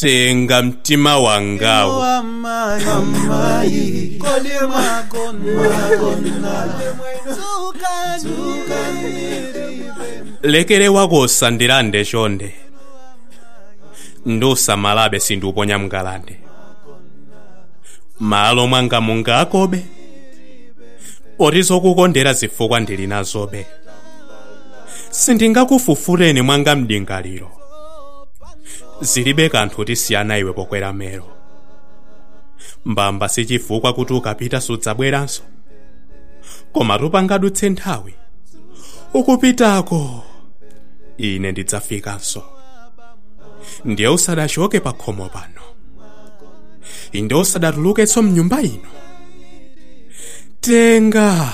tenga mtima wangawo lekere wakosa ndilande chonde ndusamalabe sindiuponya mngalande malo mwanga mungakobe poti zokukondera zifukwa ndili nazobe sindingakufufureni mwanga mdingaliro zilibe kanthu tisiyana iwe pokwera mero mbamba sichifukwa kuti ukapita sudzabweranso koma tupangadutse nthawi ukupitako ine ndidzafikanso ndiye usadachoke pa khomo pano inde usadatuluketso mnyumba ino tenga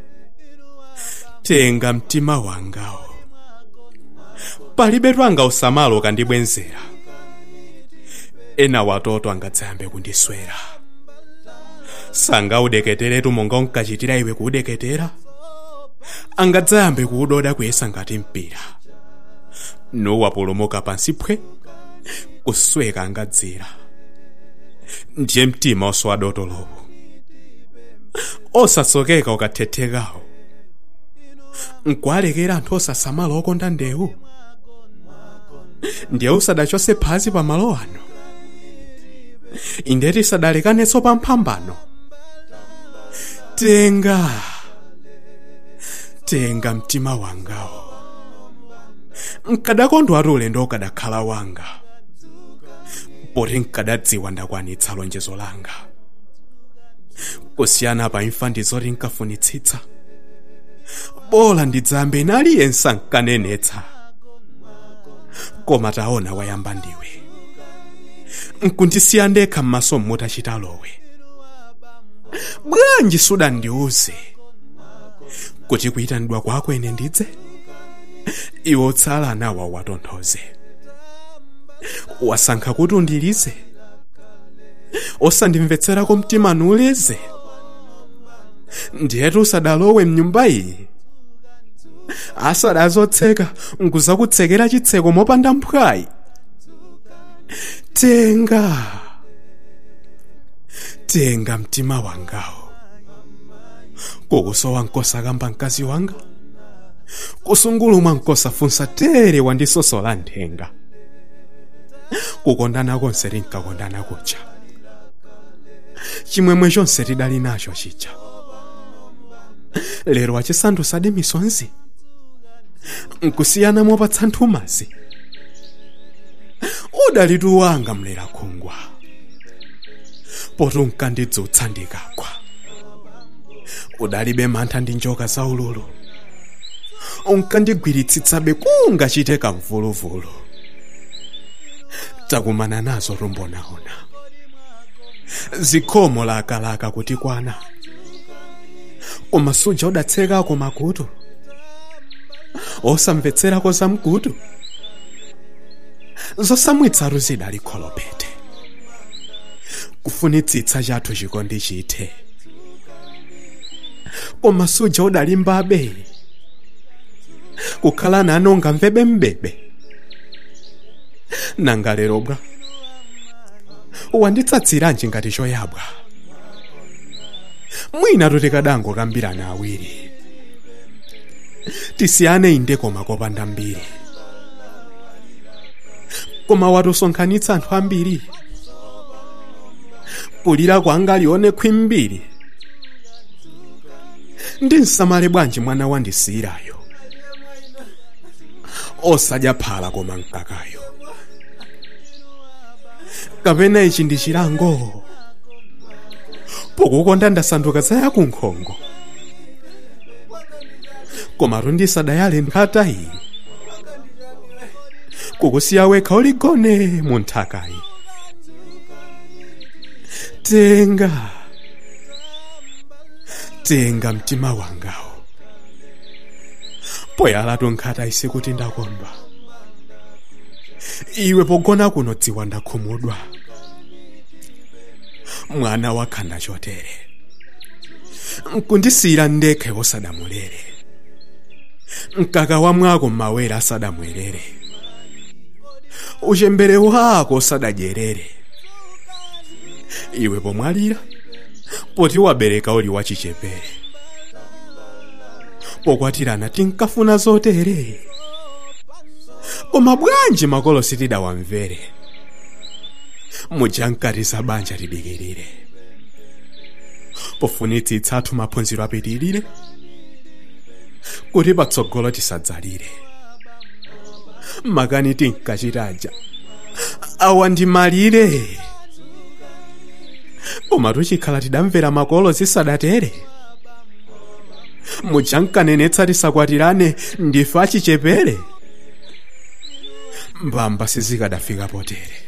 tenga mtima wangawo palibe twanga usamalo kandibwenzera ena watoto angadzayambe kundiswera sangaudeketeretu monga unkachitira iwe kuudeketera angadzayambe kuudoda kuyesa ngati mpira nuwapulumuka pansi phwe kusweka angadzira ndiye mtima oswadotolowo osatsokeka ukathethekawo nkualekera anthu osasamala okonda ndewu ndiye usadachose phazi pa malo ano inde tisadalekanenso pa mphambano tenga tenga mtima wangawo nkadakondwatu ulendo ukadakhala wanga poti nkadadziwa ndakwanitsa lonjezo langa kusiyana pa imfa ndizoti nkafunitsitsa bola ndidzambe naliyense nkanenetsa koma taona wayamba ndiwe nkundisiya ndekha m'maso mmutachita lowe bwanji sudandiuze kuti kuyitanidwa kwako ine ndidze iwe otsala nawa watonthoze wasankha kuti undilize osandimvetserako mtima nuuleze ndiyetu usadalowe mnyumba iyi asadazotseka nkuzakutsekera chitseko mopanda mphwayi tenga tenga mtima wangawo kukusowa nkosakamba mkazi wanga kusungulumwa nkosafunsa tere wandisosola nthenga kukondana konse tinkakondana kuja chimwemwe chonse tidali nacho chija lero achisandusadi misonzi nkusiyana mopatsa nthumazi udalitu wanga mlera khungwa poti unkandidzutsa ndikagwa udalibe mantha ndi njoka za ululu unkandigwiritsitsabe kungachite kamvuluvulu takumana nazo rumbonaona zikhomo lakalaka kuti kwana koma suja udatsekako makutu osamvetserako zamkutu zosamwitsaru zidali kholopete kufunitsitsa chathu chikondi chithe koma suja udalimbabe kukhala nane ungamvebe mbebe nanga lero bwa wanditsatsiranji ngati choyabwa mwina tutikadango kambirana awiri tisiyane inde koma kopanda mbiri koma watusonkhanitsa anthu ambiri kulira kwanga lione khwimbiri ndinsamale bwanji mwana wandisiyirayo osadya phala koma mkakayo kapena ichi ndi chilango pokukonda ndasanduka zaya kunkhongo koma tundisadayale nkhatayi kukusiya wekha uligone mu nthakayi tenga tenga mtima wangawo poyalatu nkhatayi sikuti ndakondwa iwe pogona kuno dziwa ndakhumudwa mwana wakhanda chotere nkundisiyira ndekhe osadamulere mkaka wa mwako mmawere asadamwerere uchembere wako sadadyerere iwe pomwalira poti wabereka uli wachichepere pokwatirana tinkafuna zotere koma bwanji makolo sitidawamvere mujankatisa banja lidikirire pofunitsitsa athu maphunziro apitirire kuti patsogolo tisadzalire makani tinkachitaja awa ndi malire koma tuchikhala tidamvera makolo zisadatere mujankanenetsa tisakwatirane ndife achichepere mbamba sizikadafika potere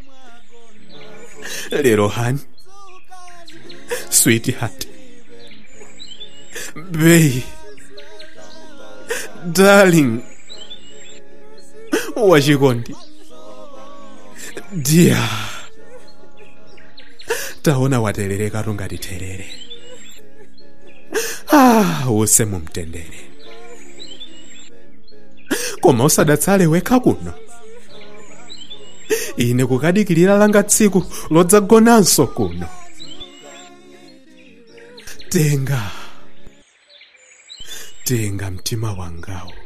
lero hani sweetheart babe darling wachikondi dear taona waterereka ngati terere ah use mumtendere koma usadatsale wekha kuno ine kukadikirira langa tsiku lodzagonanso kuno tenga tenga mtima wangawo